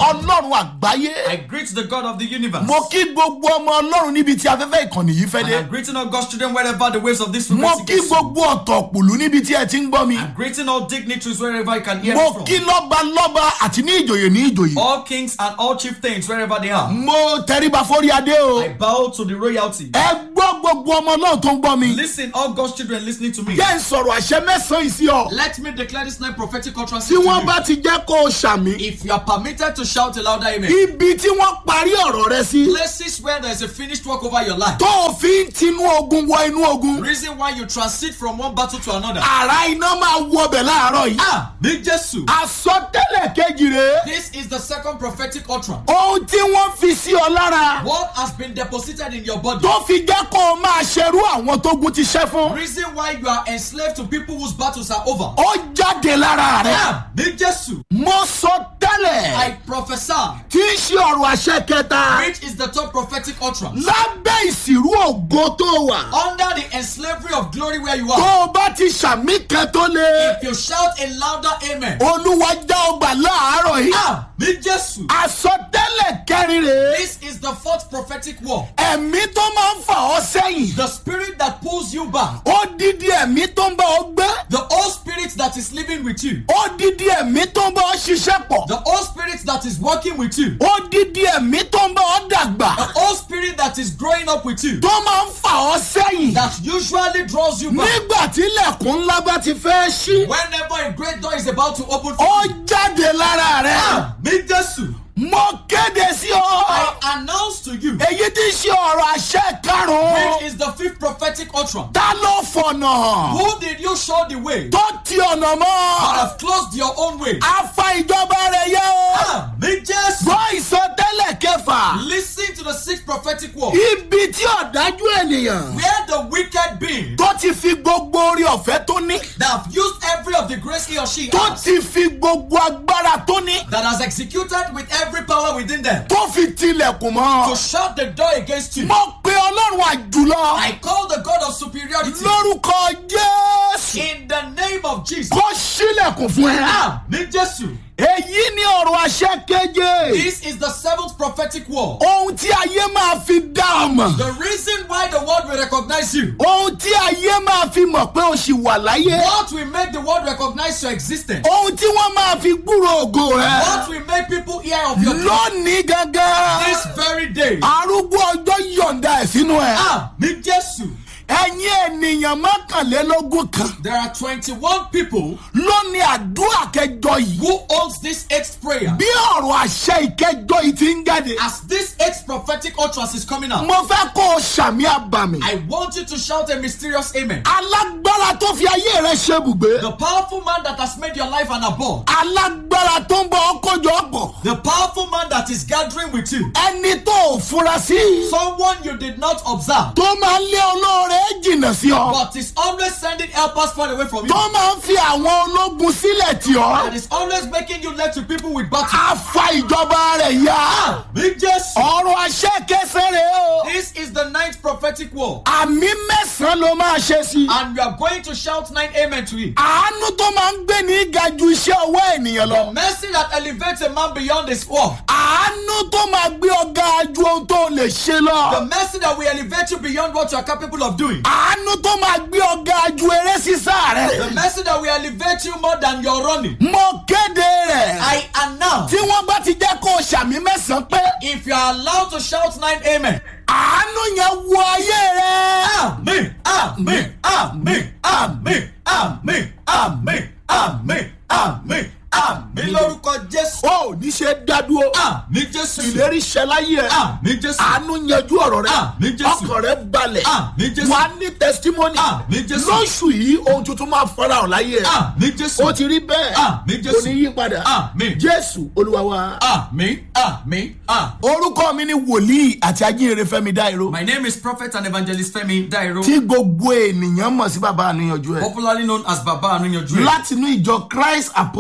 ọlọ́run àgbáyé I greet the God of the universe. mo kí gbogbo ọmọ ọlọ́run níbi tí afẹ́fẹ́ ìkànnì yìí fẹ́ And dé I'm greeting all God's children wherever the waves of this mo frequency kí gets to. gbogbo ọ̀tọ̀ òpòlú níbi tí ẹ ti ń gbọ́ mi I'm greeting all dignitaries wherever you can hear mo me from. kí lọ́ba lọ́ba àti ní ìjòyè ní ìjòyè All kings and all chieftains wherever they are. mo tẹríba fórí adé o I bow to the royalty. ẹ gbọ́ gbogbo ọmọ náà tó ń gbọ́ mi Listen, all God's children listening to me. jẹ́ ń sọ̀rọ̀ àṣẹ mẹ́sàn-án yìí sí ọ Let me declare this night prophetic utterance tí to wọ́n you. bá ti jẹ́ kó o ṣàmì If you are permitted to shout a louder amen. ibi tí wọ́n parí ọ̀rọ̀ rẹ sí Places where there is a finished work over your life. tó o fi ń tinú ogun wọ inú ogun Reason why you transit from one battle to another. àrà iná máa wọ ọbẹ̀ láàárọ̀ yìí Ah, ní Jésù. àsọtẹ́lẹ̀ kejì rèé This is the second prophetic utterance. ohun tí wọ́n fi sí ọ lára What has been deposited in your body? tó fi jẹ́ kó o máa ṣerú àwọn tó gun ti ṣẹ́ fún Reason why you are enslaved to people whose battles are over. ó jáde lára rẹ Ah, ní Jésù. mo sọ tẹ́lẹ̀ I prophesy. tí í ṣe ọ̀rọ̀ àṣẹ kẹta Which is the third prophetic utterance. lábẹ́ ìsìrú ògo tó wà Under the enslavery of glory where you tó are. o bá ti ṣàmì kan tó lé If you shout a louder amen. olúwa já ọgbà láàárọ̀ yìí Ah, ní Jésù. àsọtẹ́lẹ̀ kẹrin rèé This is the fourth prophetic word. ẹ̀mí tó máa ń fà ọ́ sẹ́yìn The spirit that pulls you back. odidi ẹ̀mí tó ń bá ọ gbé The old spirit that is living with you. odidi ẹ̀mí tó ń bá ọ ṣiṣẹ́ pọ̀ The old spirit that is working with you. odidi ẹ̀mí tó ń bá ọ dàgbà The old spirit that is growing up with you. tó máa ń fà ọ́ sẹ́yìn That usually draws you back. nígbà tí ilẹ̀kùn ńlá bá ti fẹ́ ṣí Whenever a great door is about to open for ó you. jáde lára rẹ Ah, ní Jésù. mo kéde sí ọ I announce to you. èyí tí í ṣe ọ̀rọ̀ àṣẹ karùn-ún Which is the fifth prophetic utterance. ta ló fọ̀nà hàn Who did you show the way? tó ti ọ̀nà But mọ́ have closed your own way. afa ìjọba rẹ̀ yẹ o Ah, ní Jésù. gbọ́ ìsọtẹ́lẹ̀ kẹfà Listen to the sixth prophetic word. ibi tí ọ̀dájú ènìyàn Where the wicked being tó ti fi gbogbo orí ọ̀fẹ́ tó ní that have used every of the grace he or she tó has, ti fi gbogbo agbára tó ní that has executed with every power within them tó fi tilẹ̀kùn to mọ́ shut the door against you. mo pe ọlọ́run àjùlọ I call the God of superiority lórúkọ jésù in the name of Jesus. kó sílẹ̀kùn fún ẹ. Ah, ní Jésù. èyí ni ọ̀rọ̀ àṣẹ keje This is the seventh prophetic word. ohun tí ayé máa fi dá ọ mọ̀ The reason why the world will recognize you. ohun tí ayé máa fi mọ̀ pé o ṣì wà láyé What will make the world recognize your existence? ohun tí wọ́n máa fi gbúrò ògo rẹ What will make people hear of your glory? lónìí gangan This very day. arúgbó ọjọ́ yọ̀ǹda ẹ̀ sínú ẹ̀ Ah, ní Jésù. ẹ̀yin ènìyàn mọ́kànlélógún kan There are 21 people ló ní àdúrà kẹjọ yìí who owns this eighth prayer. bí ọ̀rọ̀ àṣẹ ìkẹjọ yìí ti ń jáde As this eighth prophetic utterance is coming out, mo fẹ́ kó o ṣàmì àbàmì I want you to shout a mysterious amen. alágbára tó fi ayé rẹ ṣe bùgbé The powerful man that has made your life an abode. alágbára tó ń bọ ọkọjọ pọ̀ The powerful man that is gathering with you. ẹni tó ò fura sí Someone you did not observe, tó máa ń lé olóore jìnnà sí ọ but is always sending helpers far away from you. tó máa ń fi àwọn ológun sílẹ̀ tì ọ́ And is always making you left to people with battle. á fa ìjọba rẹ̀ yá Big Jesus. ọ̀rọ̀ àṣẹ kẹsẹ̀ rẹ̀ o This is the ninth prophetic word. àmì mẹ́sàn-án ló máa ṣe sí And we are going to shout nine amen to it. àánú tó máa ń gbé ní ga ju iṣẹ́ ọwọ́ ènìyàn lọ Mercy that elevates a man beyond his work. àánú tó máa gbé ọgá ju ohun tó lè ṣe The lọ mercy that will elevate you beyond what you are capable of doing. àánú tó máa gbé ọgá ju eré sísá The rẹ̀ mercy that will elevate you more than your running. mo kéde rẹ̀ I announce tí wọ́n bá ti jẹ́ kó o ṣàmì mẹ́sàn-án pé if you are allowed to shout nine amen. àánú yẹn wọ ayé rẹ̀. Amen. Amen. Amen. Amen. Amen. Amen. Amen. Amen. Amen. Lórúkọ Jésù. ó ní ṣe dádúró Àmì Jésù. ìlérí ṣẹ láyé ẹ Àmì Jésù. àánú yanjú ọ̀rọ̀ rẹ Àmín Jésù. ọkàn rẹ balẹ̀ Àmín Jésù. wà á ní testimony Àmín Jésù. lóṣù yìí ohun tuntun máa farahàn láyé ẹ Àmì Jésù. ó ti rí bẹ́ẹ̀ Àmín Jésù. kò ní yí padà Àmín. jésù olúwa wa. Àmì. Àmì. Àmì. orúkọ mi ni wòlíì àti ajínrere fẹ́mi dáìró My name is Prophet and Evangelist Femi Dairo, tí gbogbo ènìyàn mọ̀ sí bàbá àníyànjú ẹ̀ popularly known as Baba Anuyanju, látinú ìjọ christ apostolic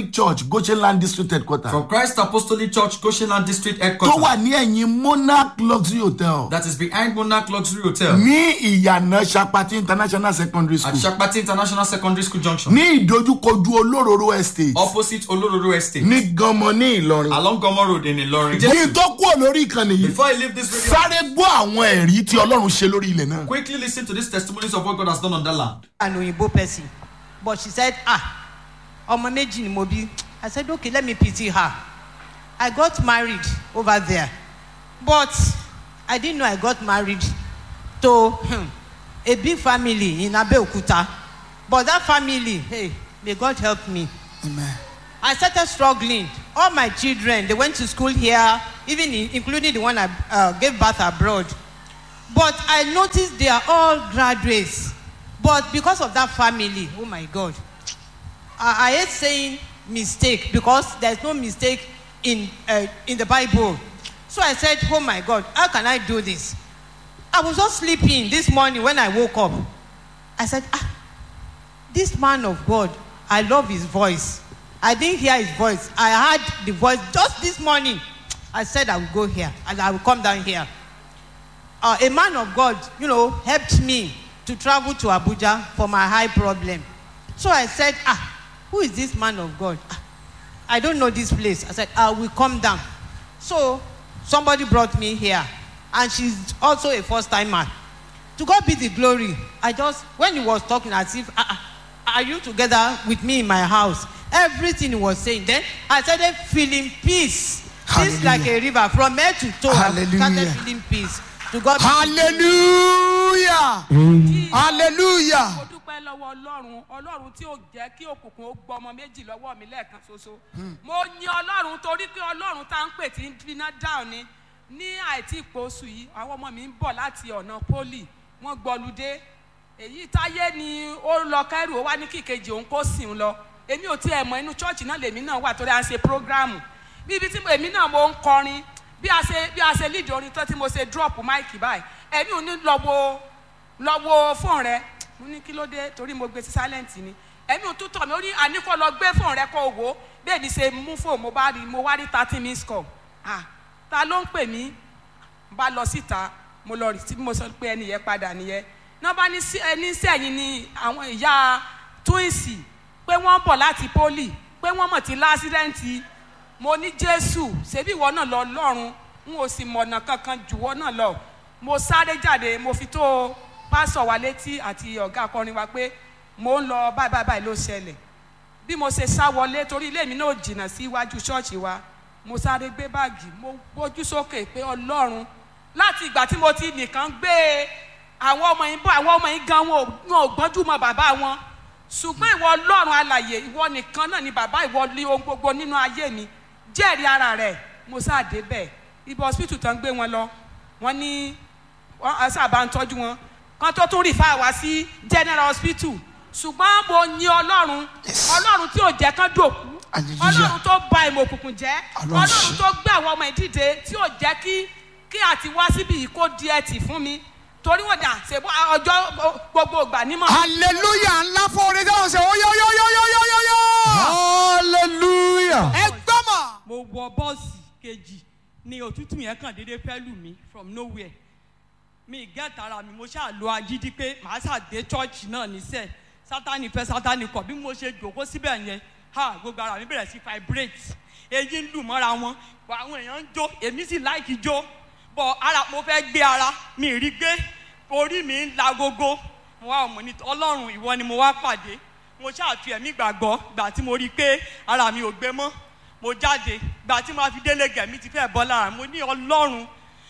apostolic church goshenland district headquarter From Christ Apostolic Church, Goshenland District tó Headquarters. wà ní ẹ̀yìn monarch luxury hotel That is behind Monarch Luxury Hotel. ní ìyànà sapati international secondary At school Shakpati International Secondary School Junction. ní ìdojúkojú olóróró estate Opposite Olororo Estate. ní ganmọ ní ìlọrin. Along Gomo Road in Ilorin. kí n tó kúrò lórí ìkànnì yìí Before I leave this video, sáré gbọ́ àwọn ẹ̀rí tí ọlọ́run ṣe lórí ilẹ̀ náà. quickly listen to these testimonies of what God has done on that land. an oyinbo person but she said ah ọmọ méjì ni mo bí i said okay let me pity her i got married over there but i didn't know i got married to hmm, a big family in abeokuta but that family hey may god help me Amen. I started struggling. All my children, they went to school here, even in, including the one I uh, gave birth abroad. But I noticed they are all graduates. But because of that family, oh my God, I, I hate saying mistake because there's no mistake in, uh, in the Bible. So I said, oh my God, how can I do this? I was just sleeping this morning when I woke up. I said, ah, this man of God, I love his voice. I didn't hear his voice. I heard the voice just this morning. I said I will go here and I will come down here. Uh, a man of God, you know, helped me to travel to Abuja for my high problem. So I said, ah, who is this man of God? Ah, I don't know this place. I said, I will come down. So somebody brought me here, and she's also a first timer. To God be the glory. I just, when he was talking as if, ah, ah, are you together with me in my house? Everything he was saying. Then I started feeling peace. Peace like a river from head to toe. I started Hallelujah. feeling peace. To God be hallelujah hallelujah mo dúpẹ́ lọ́wọ́ ọlọ́run ọlọ́run tí ò jẹ́ kí òkùnkùn ó gbọ́ ọmọ méjì lọ́wọ́ mi lẹ́ẹ̀kan ṣoṣo mo yin ọlọ́run torí pé ọlọ́run tá à ń pè tí ń finá dáhùn ni ní àìtí ìpòsù yìí àwọn ọmọ mi ń bọ̀ láti ọ̀nà pólì wọ́n gbọ́ludé èyí táyé ni ó lọ kẹ́rù ó wá ní kíkejì òun kó sìn lọ èmi ò tiẹ̀ mọ inú chọ́ọ̀chì náà lèmi náà wà torí à ń ṣe prógráàmù bí ibi tí mo- èmi náà mo ń kọrin bí a ṣe bí a ṣe lead orin tán tí mo ṣe drop máìkì báyìí èmi ò ní lọ wo lọ wo fóònù rẹ mo ní kí ló dé torí mo gbé sí silent ni ẹ̀mí ò tún tọ̀ mí ó ní àníkọ́ lọ gbé fóònù rẹ kó o wò ó bẹ́ẹ̀ ni ṣe mú fóònù mo bá rí mo wá rí thirty minutes call ah ta ló ń pè mí bá lọ síta mo lọ rí tí mo sọ pé ẹni yẹn padà nìyẹn náà bá ní sí ẹni sẹ́yìn ni àwọn ìyá túwìsì pé wọ́n bọ̀ láti pólì pé wọ́n mọ̀ tí lásìrẹ́ǹtì mo ní jésù ṣebí ìwọ náà lọ lọ́run n ò sì mọ̀nà kankan jùwọ́ náà lọ mo sáré jáde mo fi tó pásọ̀ wa létí àti ọ̀gá akọrin wa pé mo ń lọ báyìí báyìí báyìí ló ṣẹlẹ̀ bí mo ṣe sá wọlé torí ilé mi náà jìnnà sí iwájú ṣọ́ọ̀ṣì wa mo sáré gbé báàgì mo gbójú sókè pé ọlọ́run láti ìgbà tí mo ti nìkan gbé àwọn ọmọ yìí bọ́ àwọn ọmọ yìí gan wọn ò wọn ò gbọ́njú mọ bàbá wọn ṣùgbọ́n ìwọ ọlọ́run alàyè ìwọ nìkan náà ni bàbá ìwọ ní ohun gbogbo nínú ayé mi jẹ́rìí ara rẹ̀ mo sáà débẹ̀ ibi hospital tán gbé wọn lọ wọ́n ní wọ́n á sábà ń tọ́jú wọn kan tó tún rìfà wá sí general hospital ṣùgbọ́n mo yin ọlọ́run ọlọ́run tí ò jẹ́ kán dòkú Hallelujah. ọlọ́run tó ba ìmọ̀ òkùnkùn jẹ́ Ọlọ́run ọlọ́run ṣe. tó gbé àwọn ọmọ ìdíje tí ò jẹ́ kí kí àti wá síbi yìí kó di ẹtì fún mi torí wọn dà ṣe ọjọ́ gbogbo ìgbà nímọ̀ hallelujah ńlá fún orin dáhùn ṣe ó yọ yọ yọ yọ yọ yọ yọ hallelujah. ẹ gbọ́ mà. mo wọ bọ́ọ̀sì kejì ni òtútù yẹn kàn déédéé fẹ́ lù mí from nowhere mi get ara mi mo ṣáà lo agídí pé màá ṣàdé chọ́ọ̀chì náà níṣẹ́ sátani fẹ́ sátani kọ̀ bí mo ṣe jòkó síbẹ̀ yẹn ha gbogbo ara mi bẹ̀rẹ̀ sí vibrate èyí ń lù mọ́ra wọn bọ̀ àwọn èèyàn ń jó èmi sì láìkí jó bọ̀ ara mo fẹ́ gbé ara mi ì rí gbé orí mi ń la gogo mo wá ọmọ ní ọlọ́run ìwọ ni mo wá pàdé mo ṣáà fi ẹ̀mí gbàgbọ́ gbà tí mo rí i pé ara mi ò gbé mọ́ mo jáde gbà tí mo fi délé gẹ̀mí ti fẹ́ bọ́ lára mo ní ọlọ́run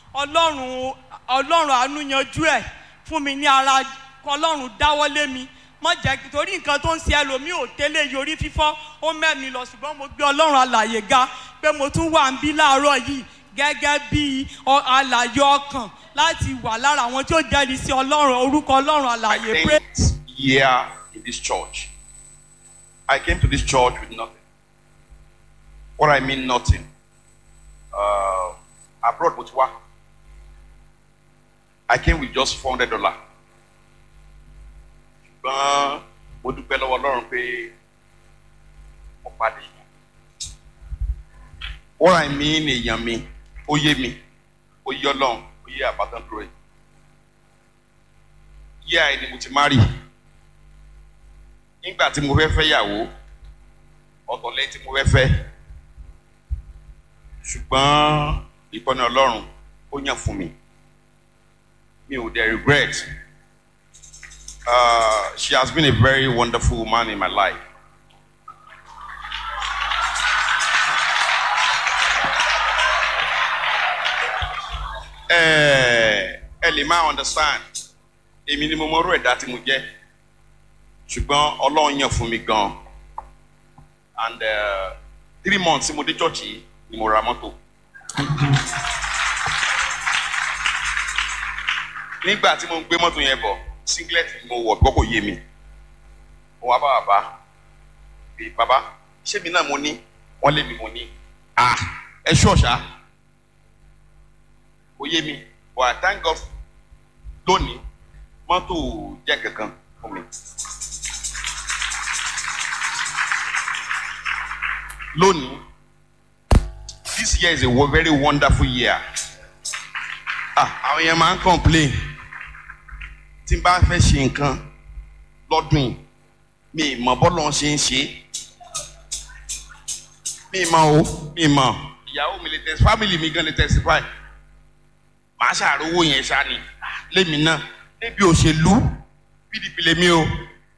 ọlọ́run ọlọ́run àánú yanjú ẹ̀ fún mi ní ara ọlọ́run dáwọ́lé mi mọ jẹ́ kí torí nǹkan tó ń ṣe ẹlòmíì ò tẹ́lẹ̀ yorí fífọ́ ó mẹ́mi lọ ṣùgbọ́n mo gbé ọlọ́run alàyè ga pé mo tún wà ń bí láàárọ̀ yìí gẹ́gẹ́ bí ọ- alàyè ọkàn láti wà lára àwọn tí ó jẹ́rìí sí ọlọ́run orúkọ ọlọ́run alàyè pé. tenth year in this church. I came to this church with nothing. What I mean, nothing. Uh, abroad, Botswana. I came with just four hundred dollars. ṣùgbọ́n mo dúpẹ́ lọ́wọ́ ọlọ́run pé mo pàdé yẹn. what I mean èèyàn mi ó yé mi ó yé ọlọ́run ó yé àbátan dúró yìí yíyá ẹni mo ti marry nígbà tí mo fẹ́ fẹ́ yàwó ọ̀tọ̀ lẹ́yìn tí mo fẹ́ fẹ́ ṣùgbọ́n ìtọ́ni ọlọ́run ó yàn fún mi mi ò dẹ̀ regret uh, she has been a very wonderful woman in my life. ẹ ẹ lè máa understand èmi ni mo mọ orú ẹ̀dá tí mo jẹ́ ṣùgbọ́n ọlọ́run yàn fún mi gan and uh, three months tí mo dé church yìí ni mo ra mọ́tò. nígbà tí mo ń gbé mọ́tò yẹn bọ̀ singlet ni mo wọ̀ gbọ́ kò yé mi mo wá bá bàbá pé bàbá ṣé mi náà mo ní wọ́n lé mi mo ní ah ẹ ṣọ́ọ̀ṣà kò yé mi but I thank God lónìí mọ́tò jẹ́ kankan fún mi. lónìí this year is a wo- very wonderful year ah àwọn yẹn máa ń complain tí n bá fẹ́ ṣe nǹkan lọ́dún yìí mi ì mọ̀ bọ́lọ̀ ṣe ń ṣe mi ì mọ̀ o mi ì mọ̀ ìyàwó mi lè tẹ̀sí family mi gan lè testify màá ṣàrówó yẹn ṣá ni lémi náà níbi òṣèlú pdp lèmi o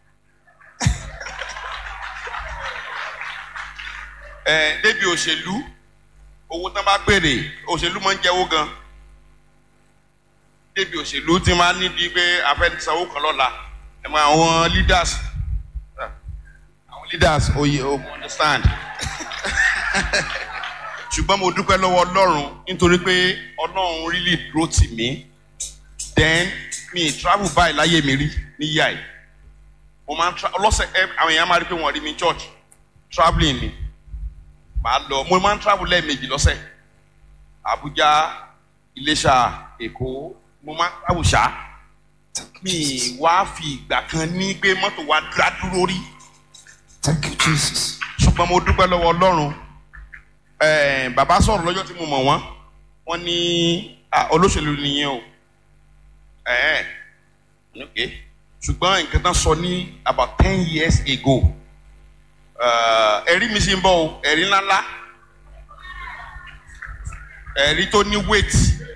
ẹ débi òṣèlú owó tán bá béèrè òṣèlú máa ń jẹ́wó gan débi òṣèlú ti máa níbi pé a fẹ́ sanwó kan lọ́la ẹ mọ àwọn leaders àwọn leaders oye o mo understand ṣùgbọ́n mo dúpẹ́ lọ́wọ́ ọlọ́run nítorí pé ọlọ́run really dúró tì mí then mi travel báyìí láyé mi rí níyà yìí mo máa ń tra ọlọ́sẹ̀ ẹ àwọn èèyàn máa rí pé wọ́n rí mi church travelling ni màá lọ mo máa ń travel lẹ́ẹ̀mejì lọ́sẹ̀ Abuja Iléṣà Èkó mo máa ń travel ṣá mi wá fi ìgbà kan ní pé mọ́tò wa dá dúró rí Thank you, Jesus. ṣùgbọ́n mo dúpẹ́ lọ́wọ́ Ọlọ́run ẹ̀ẹ́n bàbá sọ̀rọ̀ lọ́jọ́ tí mo mọ̀ wọ́n wọ́n ní ah, olóṣèlú nìyẹn o ẹ̀ẹ́n ok ṣùgbọ́n nǹkan tán sọ ní about ten years ago eh, ẹ̀rí mi sì ń bọ̀ o ẹ̀rí ńláńlá ẹ̀rí tó ní weight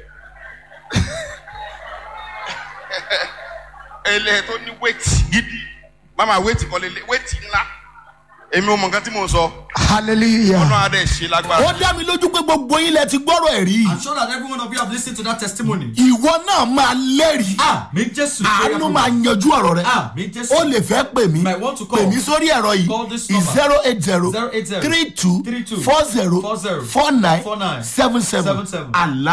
ẹlẹ́ tó ní weight gidi mama weight kọ́ lélẹ̀ weight ńlá èmi ò mọ̀ nǹkan tí mò ń sọ Hallelujah. ọlọ́run adé ṣe lágbára. Ó dá mi lójú pé gbogbo yín lẹ ti gbọ́rọ̀ ẹ̀rí. I'm sure that every one of you have listened to that testimony. Ìwọ náà máa lẹ́rìí. Ah, mi Jésù. Àánú máa yanjú ọ̀rọ̀ rẹ. Ah, mi Jésù. Ó lè fẹ́ pè mí. Might want to call. Pè mí sórí ẹ̀rọ Call yìí. this number. zero eight zero 080 three two 32 four zero 40 four nine 49 seven seven. 77. Àlá